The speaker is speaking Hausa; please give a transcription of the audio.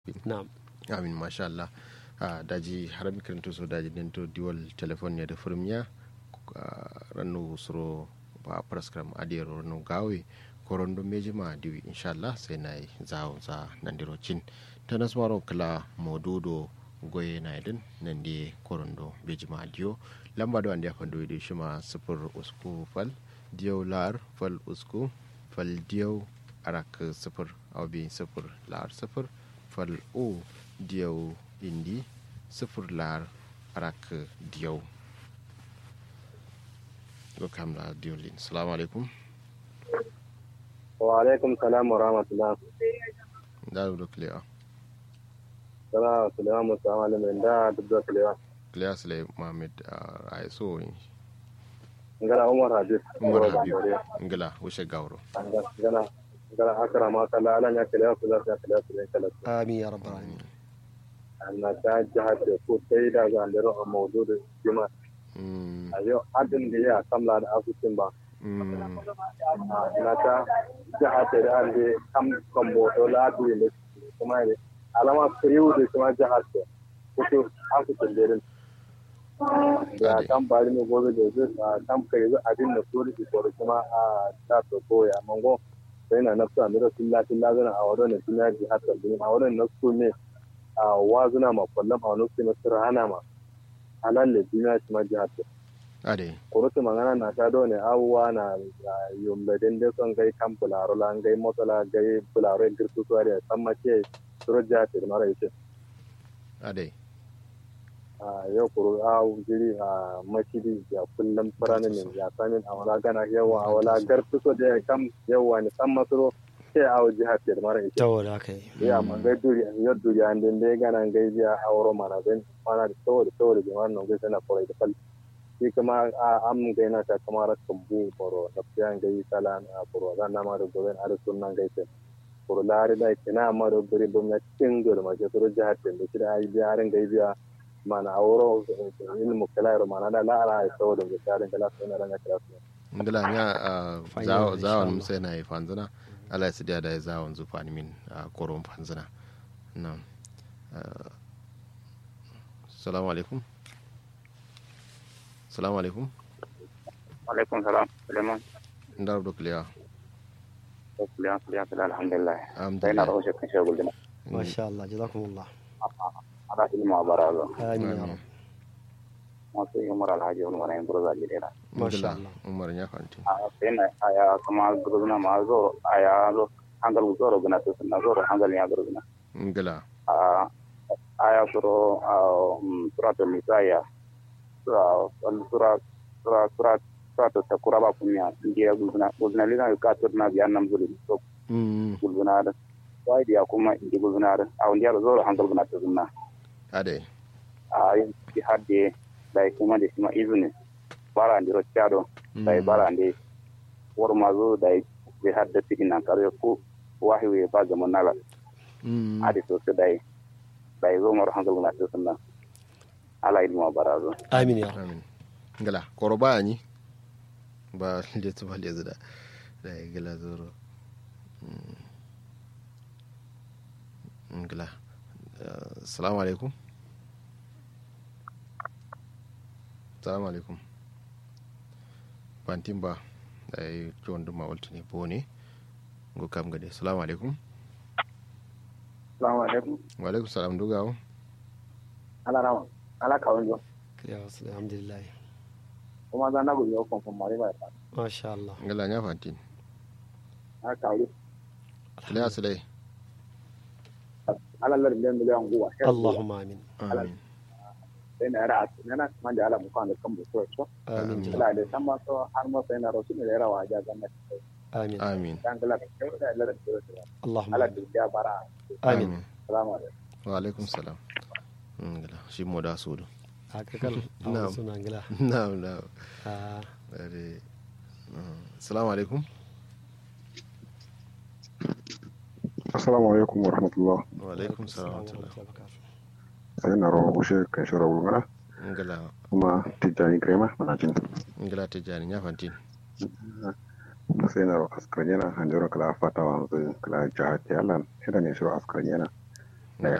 na'am amin masha Allah a daji harami karanto so daji dento diwal telefon ne da firmiya rannu suro ba praskram adiyaro no gawe korondo mejima diwi inshallah sai na yi zawo za nandiro cin ta nasmaro kala modudo goye na idin nan di korondo bejima diyo lamba da wanda ya fando da shi ma sifir usku fal diyau lar fal usku fal diyau arak sifir aubi sifir lar sifir fal o diyau indi sifir lar arak diyau go kamla diolin salamu alaikum wa alaikum salam wa rahmatullah da do clear sala sulaiman musa malamin da dubda sulaiman clear sule mohammed a so ngala umar habib umar habib ngala wushe gawro ngala ngala akara ma kala ala nya kala kula ta kala kula kala amin ya rabbal alamin anna ta jihar da ko sai da ga ndero a mawdudu jima a yau adin da ya kamla da asusun ba na ta jihar da da an da kam kambo to ladu ne kuma ne alama kriyu da kuma jihar da kuto asusun derin da kan bari ne gobe da zai a kan kai zai adin da sori da sori kuma a ta to koya mango sai na nafsa mira tilla tilla zana a wadon tilla jihar da a wadon na su ne a wazuna ma kwallon a wani su na sirhana ma halalle duniya shi ma jihar da ade kurutu magana na ta dole abubuwa na yumbe den de son gai kan bularo la gai motola gai bularo en girtu to ari samma ke suro jihar da mara ite ade a yau kuru a jiri a mashidi ya kullum faranin ne ya sanin a wala gana yawa a wala gartu so da kam yawa ne san masoro ke a jihar da mara ite to da kai ya man gai duri yo duri an den de gana gai biya auro mana ben mana da to da to da jama'a nan gai sana korai da fal shi kuma a am gai na ta kamar kambu boro da fiyan gai sala na boro zan na ma da goben ar sunnan gai te boro lari da kina ma da guri bum na cikin gol ma ke turo jihar da da kida ai biya ran gai biya mana auro ilmu kala mana da la ala ai to da ga kala sana ran kala ngala nya zawo zawon sai na yi fanzana ala ya sidiya da ya zawon zufa min a koron fanzana na salamu alaikum salamu alaikum alaikum salam suleiman inda rubu kuliya kuliya kuliya kuliya alhamdulillah sai na alhamdulillah rawo shekan shagul dina masha Allah jazakumullah ala ilmu abarazo amin ya Amin. rabb masu yi umar alhaji wani wani burza jidera Masha Ngala, Allah. umar ya fanti a sai na aya kuma gurzuna ma zo aya zo hangal zoro guna to sunna zoro hangal ya gurzuna ngala a aya suro a suratul nisaya sura sura sura sura sura ta kuraba kunya ndiya gulzuna gulzuna lina ka to na biyan nam zulu to Mm, gulzuna da wai dia kuma indi gulzuna da a ndiya zoro hangal guna to sunna ade a yin ci hadde dai kuma da shima izini bara ndi roccado dai bara ndi wor mazo dai be hadde tikina kare ko wahi we ba ga monala Mm, adi to se dai dai zo maro hangal na to sunna ala ilmu barazo amin ya rabb amin ngala koro baya ni ba letu ba lezu da da ya gila zoro Mm. ngala Eh, salamu alaikum salamu alaikum bantin ba da ya yi ciwon duma waltu ne bo ne go kam gade salamu alaikum assalamu alaikum wa alaikum salam dugawo ala rawa ala kawon jo ya wasu alhamdulillah kuma za na gudu yau kon mari ba ta masha Allah ngala nya fantin ala kawo ila asalai ala lar miliyan miliyan guwa Allahumma amin amin sai na yara a tunana kuma da ala mukan da kan buso so amin Amin. jalla ala da san ma so har ma sai na rasu ne da yara wa ja ganna amin amin dan gala da kyau da lar da so Allahumma ala amin da ya bara amin assalamu alaikum wa alaikum salam ngala shi mo da sudu haka kal Na'am. awon suna ngila na'am na'am Ah, Dare. Assalamu alaikum. assalamu alaikum wa rahmatullah Wa alaikum salam wa assalamu rahmatullah. alaikum wa barakatuh. sai na rawa ushe kan shura wulgara Ngala kuma tijjani grema mana jin ngala ta jani ya fanti. sai na rawa askar yana hanjaro kala fata wa zai kala jihar tiyalan shi da ne shura askar yana